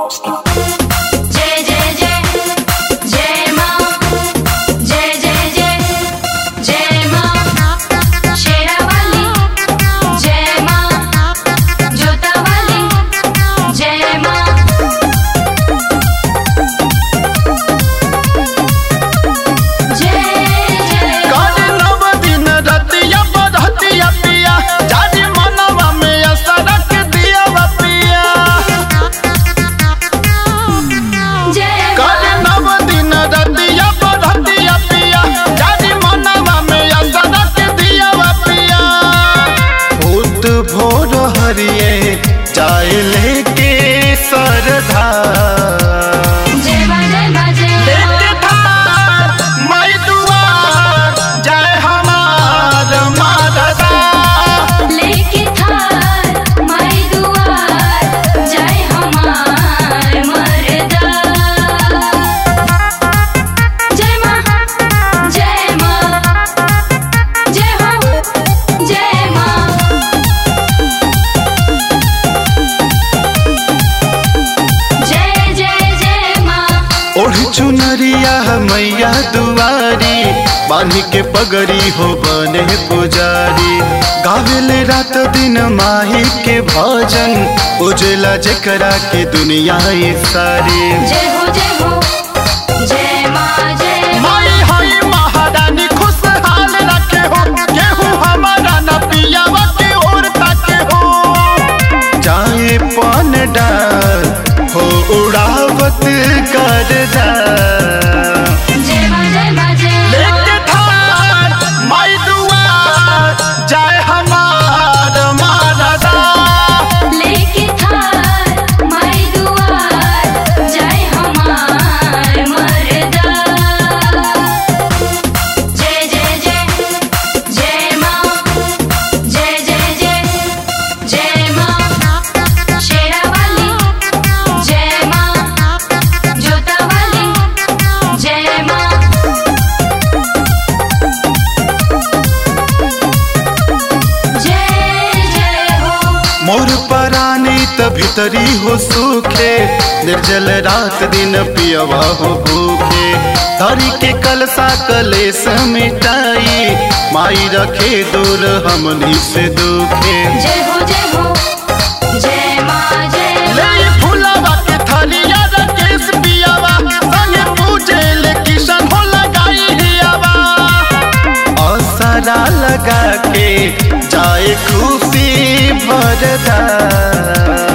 जय जय जय जय माँ जय जय जय जय माँ शेरावाली जय माँ जोतावाली जय माँ जय जय काली नव दिन रतिया बरहतिया पिया जारी मनवा में असरक दिया पिया जय काली नव दिन रतिया बरहतिया पिया जारी मनवा में असरक दिया पिया भूत भोर हरिए जाए लेके सरधा जय माँ जय माँ जय लेके माँ धार मई दुआर जय हमार मारदा लेके थार माई दुआर जय हमार मरदा जय माँ जय माँ जय हो जय माँ जय जय जय माँ ओढ़ चुनरिया मैया दुआरी बांधी के पगड़ी हो बने पुजारी गावेले रात दिन माही के भजन उजला जकरा के दुनिया ये सारी जय हो जय हो जय माँ जय माई हई महारानी खुशहाल रखे हो केहू हमारा न पियावा के ओर ताके हो जाए पन डाल हो उड़ावत कर जा जय माँ जय माँ जय लेके थार माई दुआर जाए हमार मारदा लेके थार माई दुआर जय हमार मरदा जय जय जय जय माँ जय जय जय जय माँ शेरावाली जय माँ जोतावाली जय माँ जय जय हो मोर परानी त भीतरी हो सूखे निर्जल रात दिन पियवा हो भूखे धरी के कलसा कलेस मिटाई माई रखे दूर हमनी से दुखे जय हो जय हो जय माँ जय ले फुलावा के थलिया रकेश पियावा संगे पूजे ले किशन हो लगाई हियावा असरा लगा के जाए खुशी भरदा